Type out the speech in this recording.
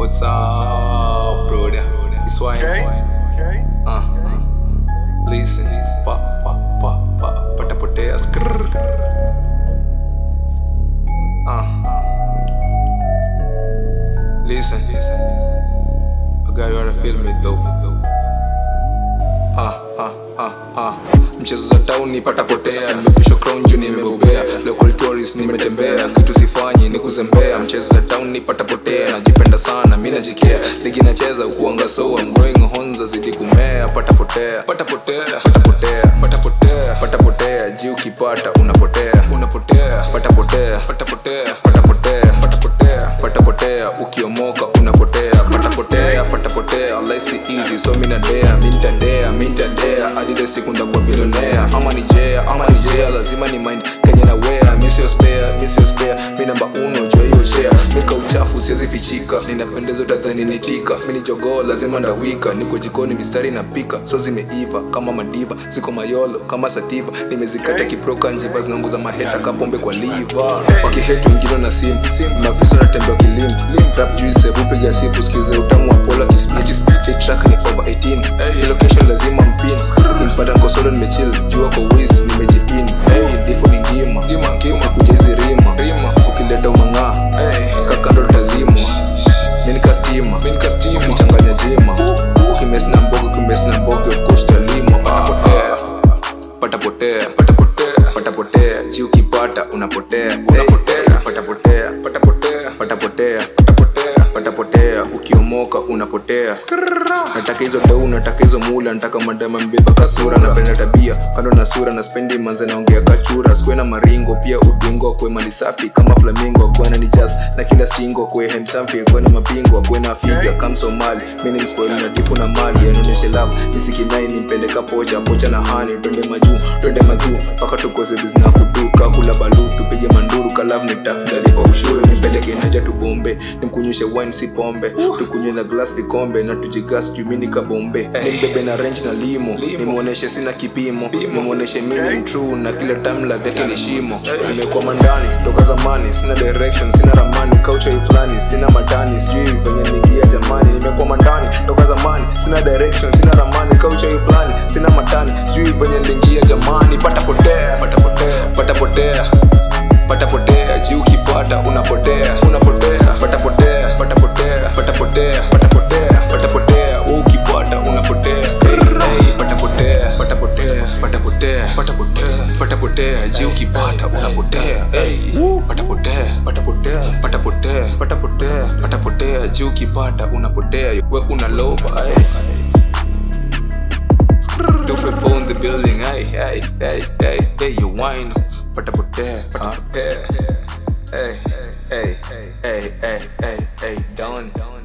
What's up, brother? It's why. Okay. Okay. Uh, uh. Listen, pa pa pa pa patapotea skrrr. Uh. Listen, I got you to feel me though. Ah, ah, ah, ah. Mchezo za town patapotea, nimekusha crown juu nimebobea, local tourist nimetembea, kitu sifanyi ni kuzembea. Mchezo za town patapotea, najipenda sana mimi najikea, ligi nacheza ukuanga so I'm growing horns zidi kumea, patapotea, patapotea, patapotea, patapotea, patapotea, ji ukipata unapotea, unapotea, patapotea, patapotea, patapotea, patapotea, patapotea, ukiomoka unapotea, patapotea, patapotea, life si easy so mina dea, minta dea, minta dea, hadi ile siku ndakuwa bilionea, ama ni jea, ama ni jea, lazima ni mind kenye na wea, mi sio spare, mi sio spare, mi namba uno jua hiyo share, mika uchafu siwezi fichika, ninapendeza utadhani nitika, mi ni jogoo lazima ndawika, niko jikoni mistari napika, so zimeiva kama madiva, ziko mayolo kama sativa, nimezikata kiproka njiva zinaunguza maheta kapombe kwa liva, wakihetu wengine na simu, mavisa natembea kilim, rap juice, vupiga sipu, skize utamu wa pola kispiti, spiti track ni over 18, hey, location lazima mpin, kinipata nkosolo nimechill, jua kwa wiz, nimejipin, hey, difu ni ngima, ngima, ngima, kuja hizi rima, rima, ukileta umang'aa, hey, kakando tutazimwa, minika stima, minika stima, ukichanganya jima, ukimes na mboga, ukimes na mboga, of course talima, patapotea, patapotea, patapotea, patapotea, ji ukipata unapotea, unapotea, patapotea, patapotea, patapotea, patapotea, patapotea, ukiomoka unapotea. Nataka hizo dau, nataka hizo mula, nataka madama mbeba kasura, napenda tabia kando na sura, na spendi manze naongea kachura, skwe na maringo, pia udingo kwe mali safi kama flamingo, kwe na ni jazz na kila stingo, kwe hemsamfi, kwe na mapingo, kwe na figa kam Somali, mimi ni mspoil na difu na mali, anaoneshe love, nisikinai nimpeleka pocha, pocha na hani, twende majuu, twende mazuu, mpaka tukoze bizna kuduka, hula balu, tupige manduru, kalav ni tax, dalipa ushuru, nimpeleke naja tubombe, nimkunywishe wine si pombe, tukunywe na glass vikombe, na tujigas jumini kabombe, nimbebe na range na limo, nimuoneshe sina kipimo, nimuoneshe mimi ni true, na kila time la vyake ni shimo, nimekwama ndani toka zamani, sina direction, sina ramani, kaucha fulani, sina matani, sijui venye niingia jamani, nimekwama ndani toka zamani, sina direction, sina ramani, kaucha fulani, sina matani, sijui venye niingia jamani, patapotea, patapotea, patapotea, patapotea, ji ukipata unapotea, unapotea, patapotea, patapotea, patapotea, patapotea, patapotea, wewe ukipata unapotea, hey, patapotea, patapotea, patapotea, patapotea, patapotea, ji ukipata unapotea, hey, patapotea, patapotea, patapotea, patapotea, patapotea, ji ukipata unapotea, we unaloba, hey. Tufe phone the building, hey, hey, hey, hey, hey, you wine, patapotea, patapotea, hey, hey, hey, hey, hey, hey, hey, done.